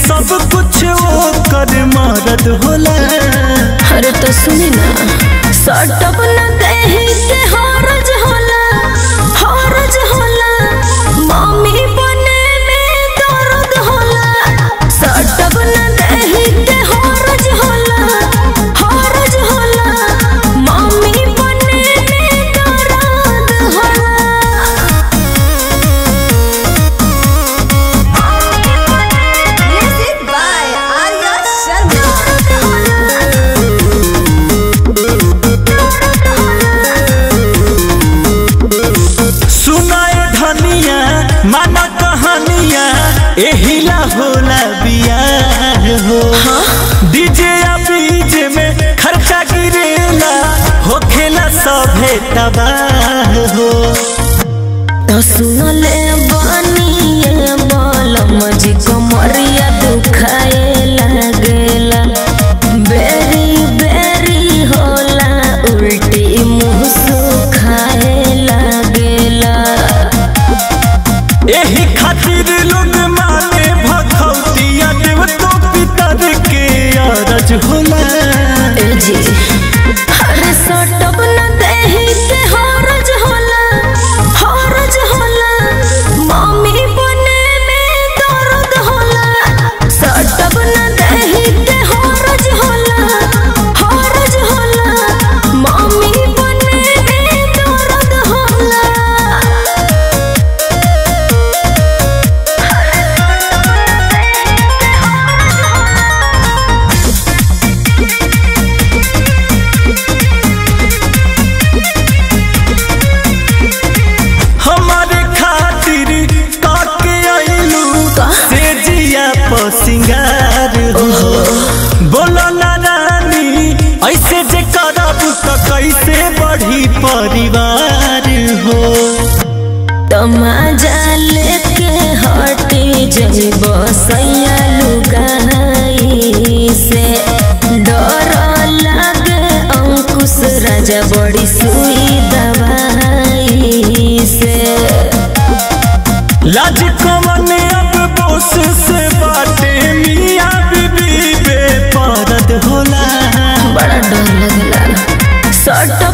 सब कुछ वो कर मरद होला अरे तो सुनी ना सटप न देही के हरज होला हरज होला मम्मी बने में दर्द होला सटप न देही के हरज होला हरज होला मम्मी बने में दर्द होला Music by Arya Sharma. सुनाए धनिया माना कहानिया एहिला होला बियाह हो डीजे या बीज में खर्चा गिरेला होखेला सभे तबाह हो तो सुनले बनिए बलम जी कमरिया दुखाए लागेला बेरी बेरी होला उल्टी मुंह सुखाए लागेला एही खातिर लोग माने भखौतिया देव तो पितर के अरज होला ए जी अरे सटप न देही के हरज होला हरज होला मम्मी बने में दर्द होला सटप न देही के हरज होला हरज होला मम्मी बने में दर्द होला हमारे खातिर काके आइलू का? से जिया प सिंगार हो बोलो ना रानी ऐसे जे करब त कैसे बढ़ी परिवार हो तमाजा लेके हटे जब सैया लुगाई से डर लागे अंकुश राजा बड़ी सुई दवाई से लाज कवन अब बोस से बाटे मियाँ बीबी बेपरद होला बड़ा डर लगला सट